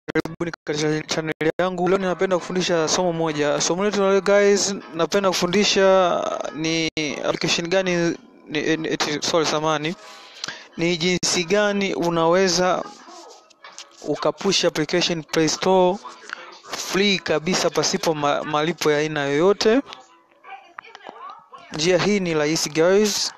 Karibuni katika channel yangu. Leo ninapenda kufundisha somo moja. Somo letu la leo guys, napenda kufundisha ni application gani ni, ni, eti- sorry samani, ni jinsi gani unaweza ukapush application Play Store free kabisa pasipo ma, malipo ya aina yoyote. Njia hii ni rahisi guys,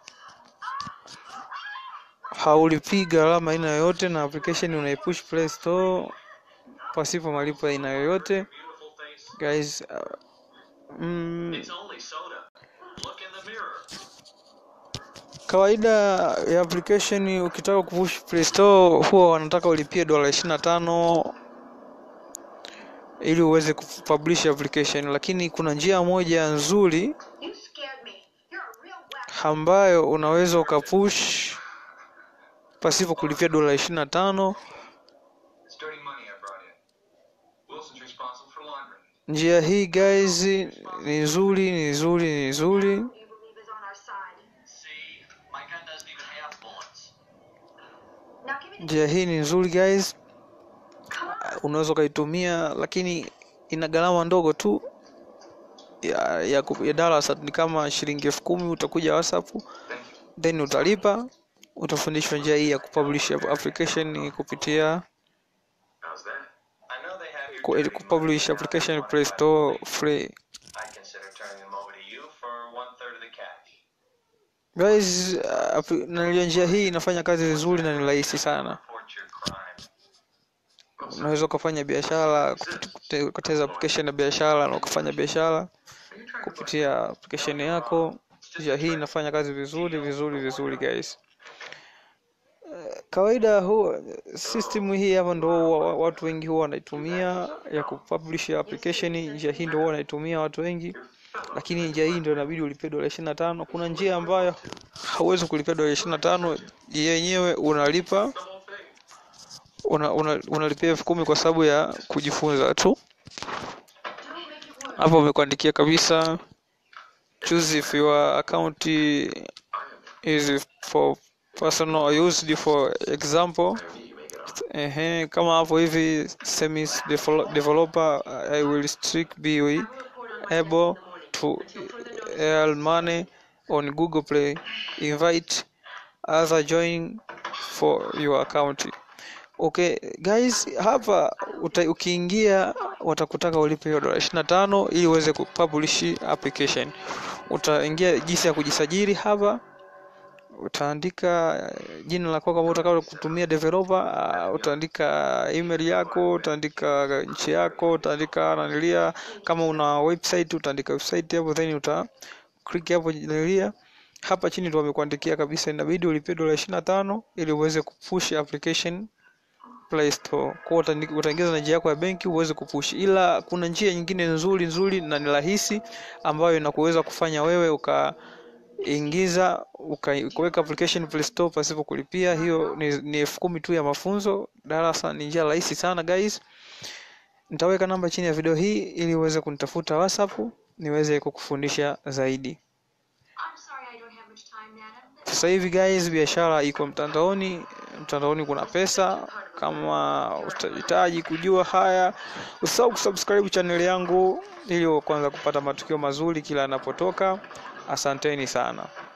haulipii gharama aina yoyote, na application unaipush Play Store pasipo malipo ya aina yoyote guys. Uh, mm, It's only soda. Look in the mirror. kawaida ya application ukitaka kupush Play Store huwa wanataka ulipie dola 25 ili uweze kupublish application, lakini kuna njia moja nzuri You scared me. You're a real whack. ambayo unaweza ukapush pasipo kulipia dola 25. It's dirty money I brought in. Wilson's responsible for laundering. Njia hii guys ni nzuri, ni nzuri, ni nzuri. You believe is on our side. See, my gun doesn't even have bullets. Now give me the Njia hii ni nzuri guys, come on. unaweza ukaitumia, lakini ina gharama ndogo tu ya, ya, ku- ya darasa ni kama shilingi elfu kumi. Utakuja WhatsApp Thank you. then utalipa, utafundishwa njia hii ya kupublish application kupitia How's that? I know they have your ku- dirty kupublish money application down Play there. Store free. I'd consider turning them over to you for one third of the cash. Guys, uh, app- na njia hii inafanya kazi vizuri na ni rahisi sana. Report your crime. Unaweza ukafanya biashara kupit- ukateza application ya biashara na ukafanya biashara Are you trying to kupitia application yako. Njia hii inafanya kazi vizuri vizuri vizuri guys. Eh, Kawaida huwa system hii hapa ndo huwa watu wengi huwa wanaitumia ya kupublish application. Njia hii ndo huwa wanaitumia watu wengi, lakini njia hii ndo inabidi ulipie dola 25. Kuna njia ambayo hauwezi kulipia dola 25, yenyewe unalipa una, una, unalipia elfu kumi kwa sababu ya kujifunza tu. Hapo umekuandikia kabisa choose if your account is for personal or used for example. Ehe, kama hapo hivi semis devel- developer I will strict be able to earn money on Google Play. Invite other join for your account. Okay guys, hapa uta, ukiingia watakutaka ulipe hiyo dola 25 ili uweze kupublish application. Utaingia jinsi ya kujisajili hapa, utaandika eh, jina lako kama utakalo kutumia developer, uh, utaandika email yako, utaandika nchi yako, utaandika nanilia, kama una website utaandika website hapo, then uta click hapo nanilia hapa chini ndio wamekuandikia kabisa, inabidi ulipie dola 25 ili uweze kupush application Play Store. Kwa hiyo utaandi- utaingiza na njia yako ya benki uweze kupush, ila kuna njia nyingine nzuri nzuri na ni rahisi ambayo inakuweza kufanya wewe ukaingiza uka- ukaweka application Play Store pasipo kulipia. Hiyo ni, ni elfu kumi tu ya mafunzo darasa. Ni njia rahisi sana guys. Nitaweka namba chini ya video hii ili uweze kunitafuta WhatsApp niweze kukufundisha zaidi. I'm sorry I don't have much time, madam. Sasa hivi guys, biashara iko mtandaoni. Mtandaoni kuna pesa. Kama utahitaji kujua haya, usahau kusubscribe channel yangu ili kwanza kupata matukio mazuri kila yanapotoka. Asanteni sana.